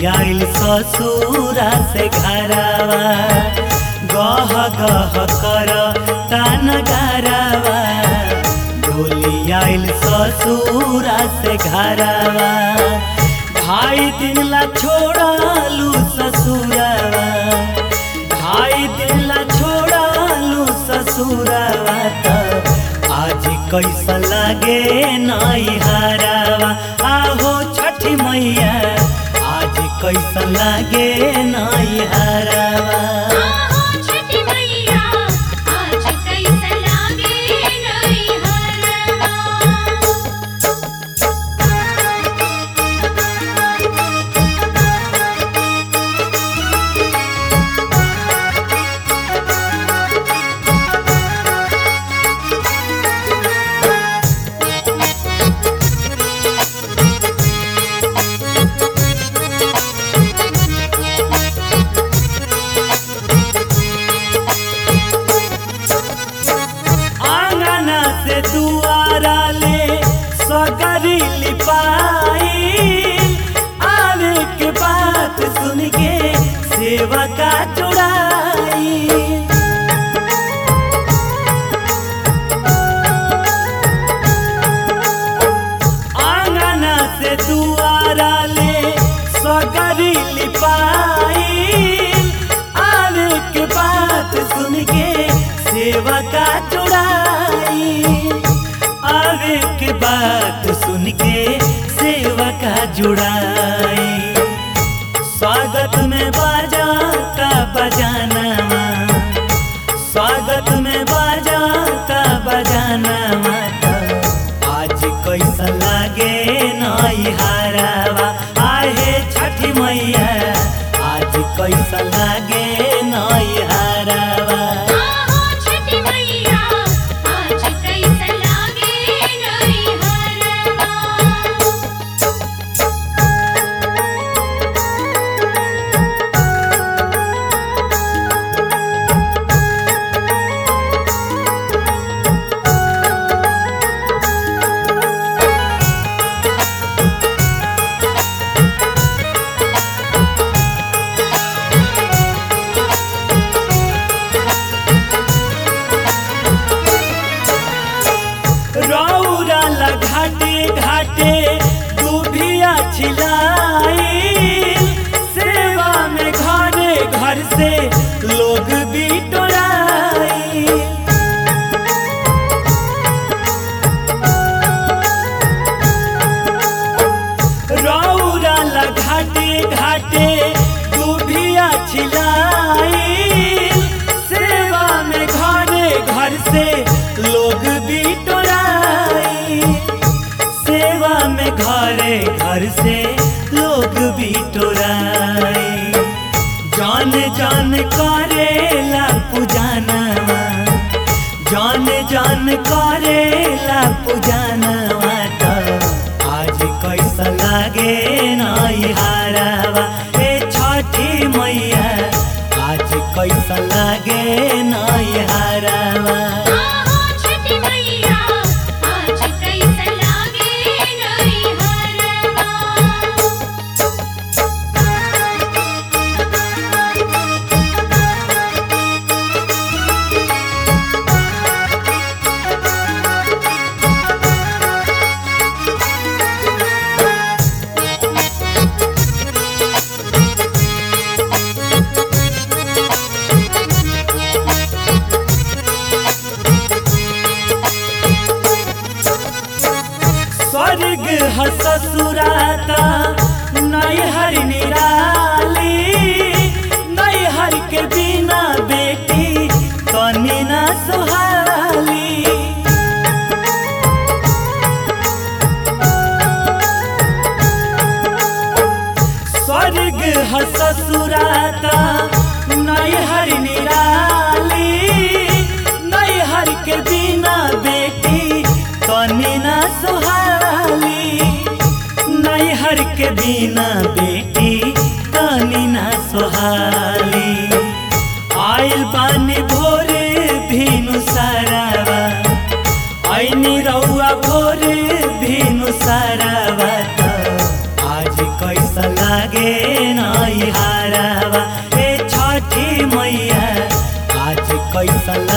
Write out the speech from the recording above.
आइल ससुरा से घरवा गह गह कर तान गरवा डोली आइल ससुरा से घरवा ढाई दिन ला छोड़ालू ससुरवा ढाई दिन ला छोड़ालू ससुरवा त आज कैसा लागे नाई हरावा आहो छठी मैया आज कैसा लागे नाई हरावा आहो छठी मैया आज कैसा लागे नई हरवा आंगना से दुआरा ले सगरी लिपाई आवे के बात सुन के सेवा का चुड़ाई आंगना से दुआरा ले सगरी लिपाई आवे के बात सुन के सेवा का चुड़ाई आवे के बात सुन के सेवा का जुड़ाई स्वागत में बाजा का बजाना स्वागत में बाजा का बजाना आज कैसा लागे नई हरावा आहे छठी मैया आज कैसा लागे नई हरावा आहो छठी मैया आज कैसा लागे नई हरवा रौरा ला घाटे घाटे दूभिया छिलाई सेवा में घरे घर से लोग भी टोराई रौरा ला घाटे घाटे दूभिया छिलाई सेवा में घरे घर से लोग भी टोराई सेवा में घरे घर से लोग भी टोराई जान जान करेला पूजाना जान जान करेला पूजाना आज कैसा लागे नाई हारावा ए छठी मैया आज कैसा लागे नाई हारावा आहो छठी मैया आज कैसा लागे नई हरवा स्वर्ग ह ससुराता नैहर निराली नैहर के बिना बेटी तनी ना सुहाली स्वर्ग ह ससुराता नैहर निराली नैहर के बिना बेटी तनी ना सुहाली नैहर के बिना बेटी तनी ना सुहाली आइल बानी भोरे भीनु सारावा ऐनी रौआ भोरे भीनु सारावा त आज कैसा लागे नई हारवा ए छठी मैया आज कैसन